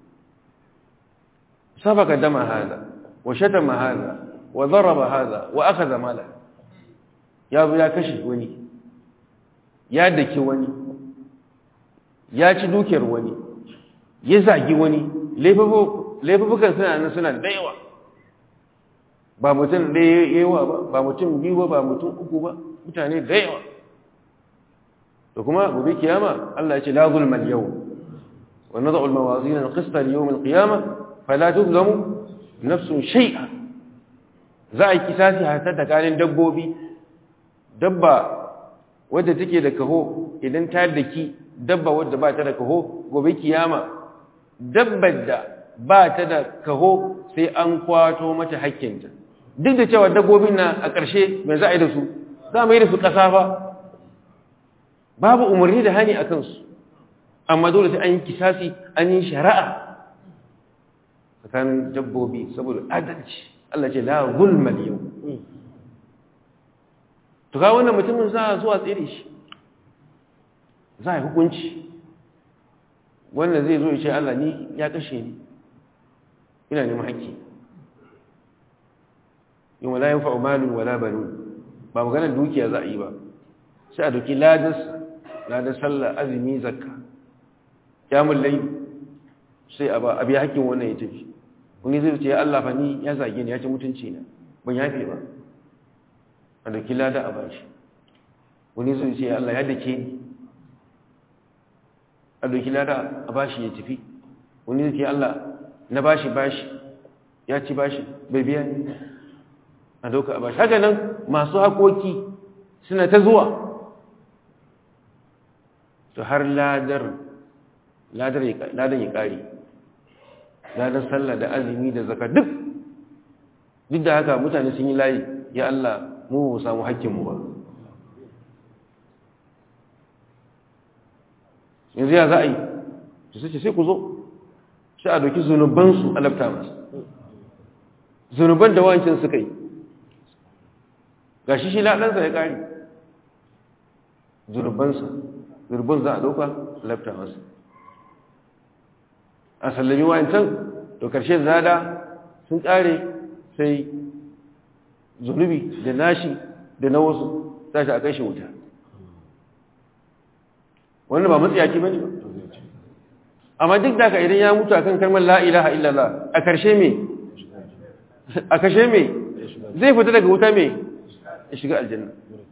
sabaka dama hada wa shatama hada wa daraba hada wa akhadha mala ya zo ya kashe wani ya daki wani ya ci dukiyar wani ya zagi wani laifukan suna nan suna da yawa ba mutum ɗaya yawa ba ba mutum biyu ba ba mutum uku ba mutane da yawa to kuma gobe kiyama Allah ya ce la zulmal yawm wa nad'u al-mawazin al-qista li yawm al-qiyamah fala tuzlamu nafsun shay'a za a yi kisasi hatta tsakanin dabbobi dabba wadda take da kaho idan ta daki dabba wadda ba ta da kaho gobe kiyama dabbar da ba ta da kaho sai an kwato mata hakkinta duk da cewa dabbobin na a ƙarshe mai za a yi da su za mu yi da su ƙasa fa babu umarni da hani a kansu amma dole sai an yi kisasi an yi shari'a tsakanin dabbobi saboda adalci Allah ce la zulmal yau to ga wannan mutumin za a zuwa tsere shi za a yi hukunci wannan zai zo ya ce Allah ni ya kashe ni ina neman haƙƙi yin wala yin fa'umalin wala banu ba maganar dukiya za a yi ba sai a doki ladas ladas sallah azumi zakka kyamun lai sai a ba a biya haƙƙin wannan ya tafi wani zai ce ya Allah fa ni ya zage ni ya ci mutunci na ban yafe ba a doki lada a bashi wani zai ce ya Allah ya dake ni a doki lada a bashi ya tafi wani zai ce Allah na bashi bashi ya ci bashi bai biya ni a doka a bashi haka nan masu haƙoƙi suna ta zuwa to har ladar ladar ya ƙari ladar sallah da azumi da zaka duk duk da haka mutane sun yi layi ya Allah mu ba samu haƙƙinmu ba yanzu ya za a yi su sace sai ku zo sai a doki zunubansu a lafta masu zunuban da wancin suka yi ga shi shi laɗansa ya ƙari zunubansa zunuban za a ɗauka lafta masu a sallami wancan to ƙarshe zada sun ƙare sai zunubi da nashi da na wasu tashi a kai shi wuta wannan ba matsayaki ba ne ba amma duk da ka idan ya mutu akan kalmar la ilaha illallah a karshe me a karshe me zai fita daga wuta me ya shiga aljanna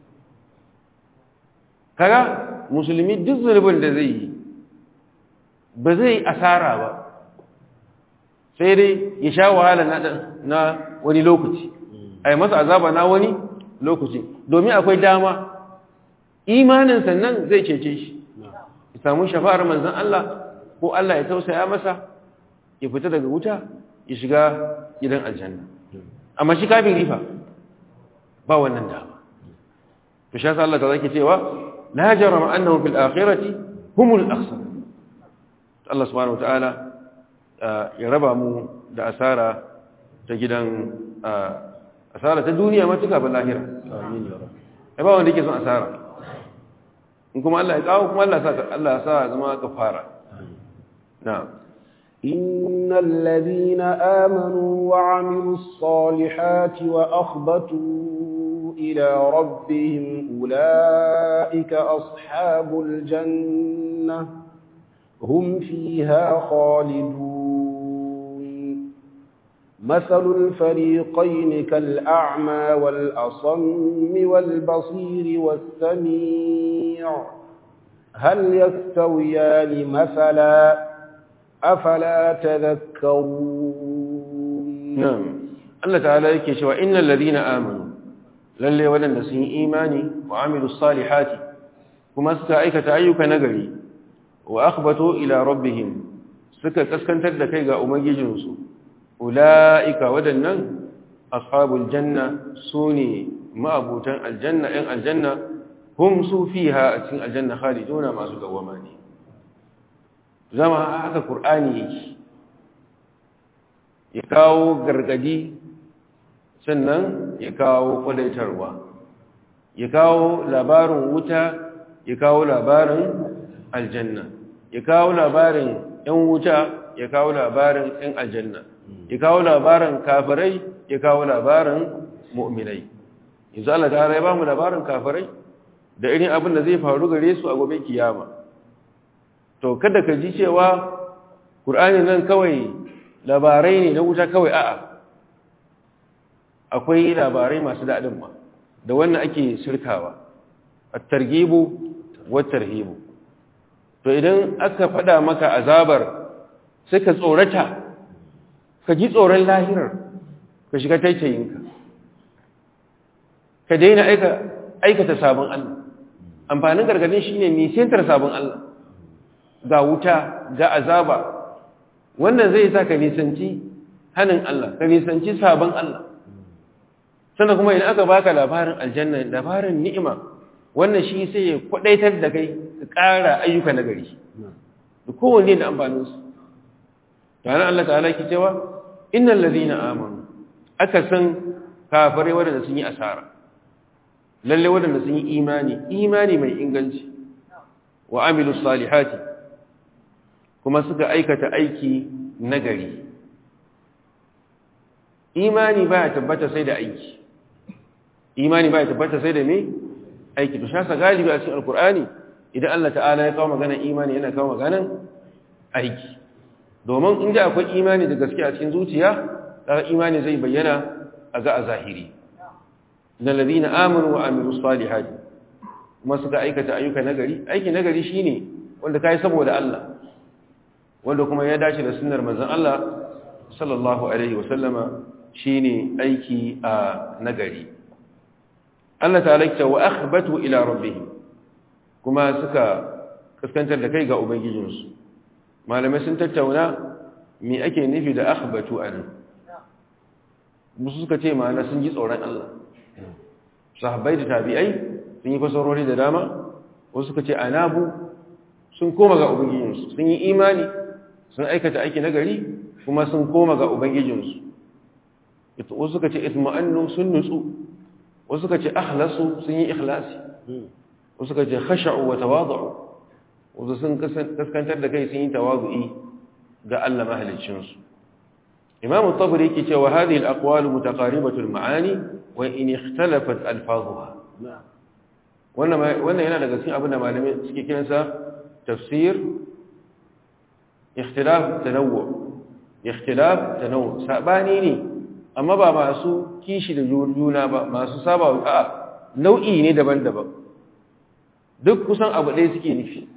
kaga musulmi duk zunubin da zai yi ba zai asara ba sai dai ya sha wahala na wani lokaci a yi masa azaba na wani lokaci domin akwai dama imanin sannan zai cece shi ya samu shafa'ar manzan Allah ko Allah ya tausaya masa ya fita daga wuta ya shiga gidan aljanna amma shi kafin rifa ba wannan dama to shi Allah ta zaki cewa la jarama annahum fil akhirati humul akhsar Allah subhanahu wataala ya raba mu da asara ta gidan asara ta duniya matuka ba lahira amin ya rabbi ba wanda yake son asara in kuma Allah ya kawo kuma Allah sa Allah ya sa zama kafara na'am إن الذين آمنوا وعملوا الصالحات وأخبتوا إلى ربهم أولئك أصحاب الجنة هم فيها خالدون مثل الفريقين كالأعمى والأصم والبصير والسميع هل يستويان مثلا أفلا تذكرون نعم الله تعالى yake cewa innal ladina amanu lalle wadanda sun yi imani wa amilus salihati kuma suka aikata ayyuka nagari wa akhbatu ila rabbihim suka kaskantar da kai ga ubangijinsu ulaika wadannan ashabul janna sune ma'abutan aljanna ɗan aljanna hum su fiha a cikin aljanna khaliduna masu dawama ne zama haka qur'ani yake ya kawo gargadi sannan ya kawo kwadaitarwa ya kawo labarin wuta ya kawo labarin aljanna ya kawo labarin ‘yan wuta ya kawo labarin ‘yan aljanna ya kawo labarin kafirai ya kawo labarin mu'minai yanzu Allah ta ya ba mu labarin kafirai da irin abin da zai faru gare su a gobe kiyama to kada ka ji cewa ƙur'ani nan kawai labarai ne na wuta kawai a'a akwai labarai masu daɗin ma da wannan ake shirkawa a targibu watar hibu to idan aka faɗa maka azabar sai ka tsorata ka ji tsoron lahirar ka shiga taicayinka ka daina aikata sabon Allah amfanin gargadin shi ne nisantar sabon Allah ga wuta ga azaba wannan zai sa ka nisanci hannun Allah ka nisanci sabon Allah sannan kuma idan aka baka labarin aljanna labarin ni'ima wannan shi sai ya kwadaitar da kai ka ƙara ayyuka na gari da kowanne da amfaninsu tare Allah ta'ala ki cewa innal ladina amanu aka san kafare wadanda sun yi asara lalle wadanda sun yi imani imani mai inganci wa amilu salihati kuma suka aikata aiki nagari imani ba ya tabbata sai da aiki imani ba ya tabbata sai da me aiki to shasa galibi a cikin alkur'ani idan Allah ta'ala ya kawo maganar imani yana kawo maganar aiki domin inda akwai imani da gaske a cikin zuciya kaga imani zai bayyana a ga a zahiri innal ladina amanu wa amilus salihati kuma suka aikata ayyuka nagari aiki nagari shine wanda kai saboda Allah wanda kuma ya dace da sunnar manzon Allah sallallahu alaihi wasallama shine aiki a nagari Allah ta'ala ya wa akhbatu ila rabbihim kuma suka kaskantar da kai ga ubangijinsu malamai sun tattauna me ake nufi da akhbatu an musu suka ce ma'ana sun ji tsoron Allah sahabbai da tabi'ai sun yi fasarori da dama wasu suka ce anabu sun koma ga ubangijinsu sun yi imani sun aikata aiki na gari kuma sun koma ga ubangijinsu wasu suka ce itma'annu sun nutsu wasu suka ce akhlasu sun yi ikhlasi wasu suka ce khasha'u wa tawadu'u wasu sun kaskantar da kai sun yi tawazu'i ga Allah mahaliccinsu imamu tabari yake cewa hadhihi al-aqwalu mutaqaribatu al-ma'ani wa in ikhtalafat alfazuha wannan wannan yana daga cikin abin da malamai suke kiransa tafsir ikhtilaf tanawwu ikhtilaf tanawwu sabani ne amma ba masu kishi da juna ba masu saba a nau'i ne daban-daban duk kusan abu ɗaya suke nufi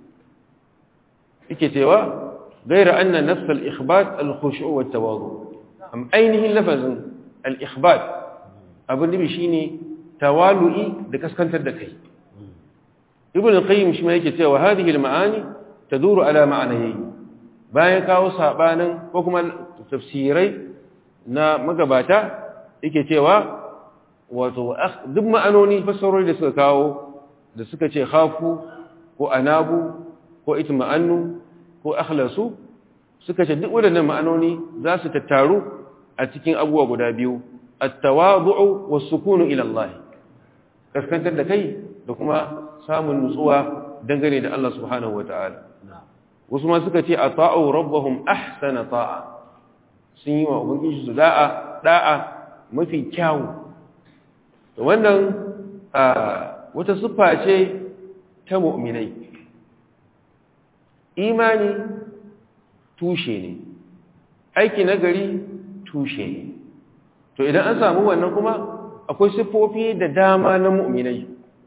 yake cewa gaira anna nafs al-ikhbat al-khushu' wa at-tawadhu am ainihin lafazin al-ikhbat abin nufi shine tawalu'i da kaskantar da kai ibn al-qayyim shi ma yake cewa hadhihi al-ma'ani taduru ala ma'anayi bayan kawo sabanin ko kuma tafsirai na magabata yake cewa wato duk ma'anoni fassarori da suka kawo da suka ce khafu ko anabu ko itma'annu ko akhlasu suka ce duk waɗannan ma'anoni za su tattaru a cikin abubuwa guda biyu at-tawadu'u was-sukunu ila Allah kaskantar da kai da kuma samun nutsuwa dangane da Allah subhanahu wata'ala wasu ma suka ce ata'u rabbahum ahsana ta'a sun yi wa ubangiji su da'a da'a mafi kyawu to wannan wata siffa ce ta mu'minai imani tushe ne aiki nagari tushe ne to idan an samu wannan kuma akwai siffofi da dama na mu'minai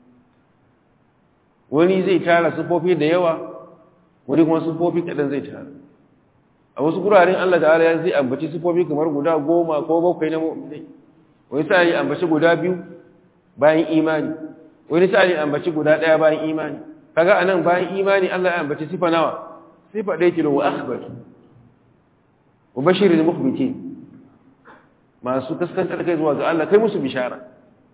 wani zai tara siffofi da yawa wani kuma siffofi kaɗan zai tara a wasu guraren Allah ta'ala ya zai ambaci siffofi kamar guda goma ko bakwai na mu'minai wani sa yi ambaci guda biyu bayan imani wani sa yi ambaci guda ɗaya bayan imani kaga anan bayan imani Allah ya ambaci sifa nawa sifa ɗaya kilo wa akhbar wa bashirin mukhbitin masu kaskantar kai zuwa ga Allah kai musu bishara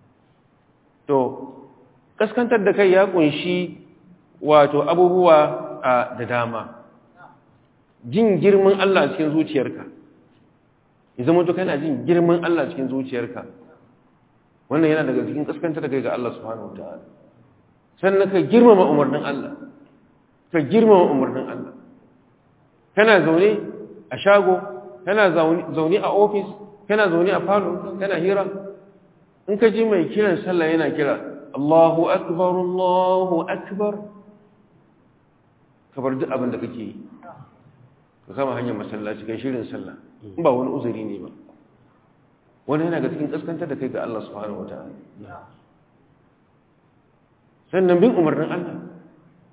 to kaskantar da kai ya kunshi wato abubuwa da dama jin girman Allah cikin zuciyarka ya zama to kana jin girman Allah cikin zuciyarka wannan yana daga cikin kaskantar da kai ga Allah subhanahu wataala sannan ka girmama umarnin Allah ka girmama umarnin Allah kana zaune a shago kana zaune a ofis kana zaune a falo kana hira in ka ji mai kiran sallah yana kira Allahu akbar Allahu akbar ka bar duk abin da kake yi ka kama hanyar masallaci kai shirin sallah in ba wani uzuri ne ba wani yana ga cikin kaskantar da kai ga Allah subhanahu wataala sannan bin umarnin Allah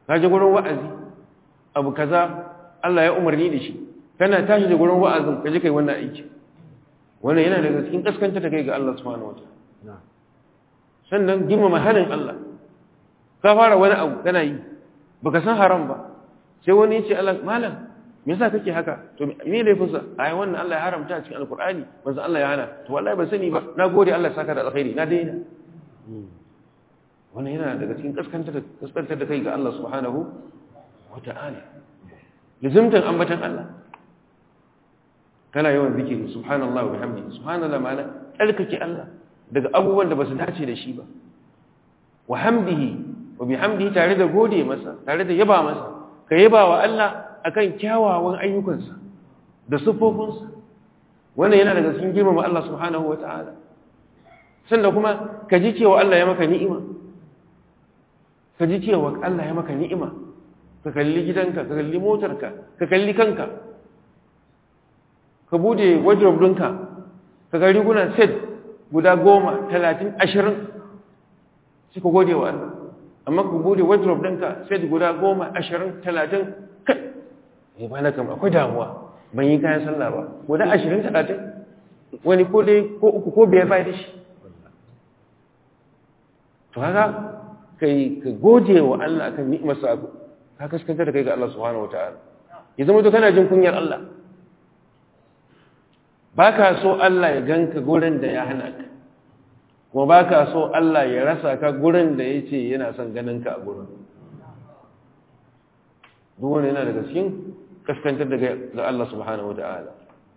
ka je gurin wa'azi abu kaza Allah ya umarni da shi kana tashi da gurin wa'azin ka je kai wannan aiki wannan yana daga cikin kaskanta da kai ga Allah subhanahu wataala sannan girmama halin Allah ka fara wani abu kana yi baka san haram ba sai wani ya ce Allah malam me yasa kake haka to me laifin sa ai wannan Allah ya haramta a cikin alqur'ani manzo Allah ya hana to wallahi ban sani ba nagode Allah saka da alkhairi na daina wannan yana daga cikin kaskantar da kaskantar da kai ga Allah subhanahu wata'ala lazimtan ambatan Allah kana yawan zikiri subhanallahi wa bihamdihi subhanallahi ma'ana tsarkake Allah daga abubuwan da ba su dace da shi ba wa hamdihi wa bihamdihi tare da gode masa tare da yaba masa ka yaba wa Allah akan kyawawan ayyukansa da sufofinsa wannan yana daga cikin girmama Allah subhanahu ta'ala. sannan kuma ka ji cewa Allah ya maka ni'ima ka ji cewa Allah ya maka ni'ima ka kalli gidanka ka kalli motarka ka kalli kanka ka bude wardrobe ɗinka ka ga rigunan set guda goma talatin ashirin suka gode wa Allah amma ka bude wardrobe ɗinka set guda goma ashirin talatin kai ya ba na kama akwai damuwa ban yi kayan sallah ba guda ashirin talatin wani ko dai ko uku ko biyar bai da shi to haka kai ka gode wa Allah akan ni'imarsa ka kaskanta da kai ga Allah subhanahu wataala ya zama to kana jin kunyar Allah baka so Allah ya ganka gurin da ya hana ka kuma baka so Allah ya rasa ka gurin da yace yana son ganin ka a gurin duk wanda yana daga cikin kaskantar da ga Allah subhanahu wataala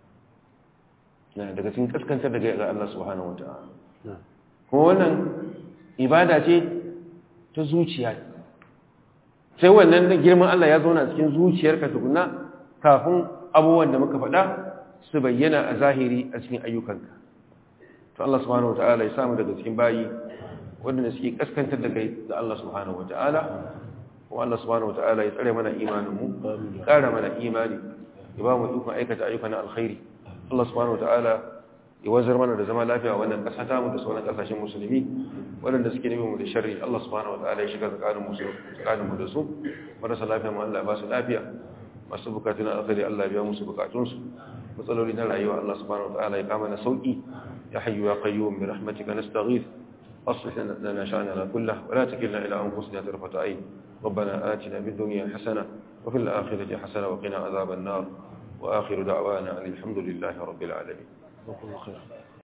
na daga cikin kaskantar da ga Allah subhanahu wataala kuma wannan ibada ce ta zuciya sai wannan girman Allah ya zauna cikin zuciyarka tukuna kafin abubuwan da muka faɗa su bayyana a zahiri a cikin ayyukanka to Allah subhanahu wataala ya samu daga cikin bayi wanda suke kaskantar da kai ga Allah subhanahu wataala kuma Allah subhanahu wataala ya tsare mana imanin mu ya ƙara mana imani ya ba mu ikon aikata ayyukan alkhairi Allah subhanahu wataala ya wazar mana da zama lafiya wannan ƙasa ta mu da sauran ƙasashen musulmi waɗanda suke nemi mu da sharri Allah subhanahu wataala ya shiga tsakanin mu tsakanin mu da su marasa lafiya mu Allah ya ba su lafiya masu bukatun alkhairi Allah ya biya musu bukatunsu matsaloli na rayuwa Allah subhanahu wataala ya kama na sauki ya hayyu ya qayyum bi rahmatika nastaghith aslih lana sha'nana kullahu wa la takilna ila anfusina tarfata ayn ربنا آتنا في الدنيا حسنة وفي الآخرة حسنة وقنا عذاب النار وآخر دعوانا أن الحمد لله رب العالمين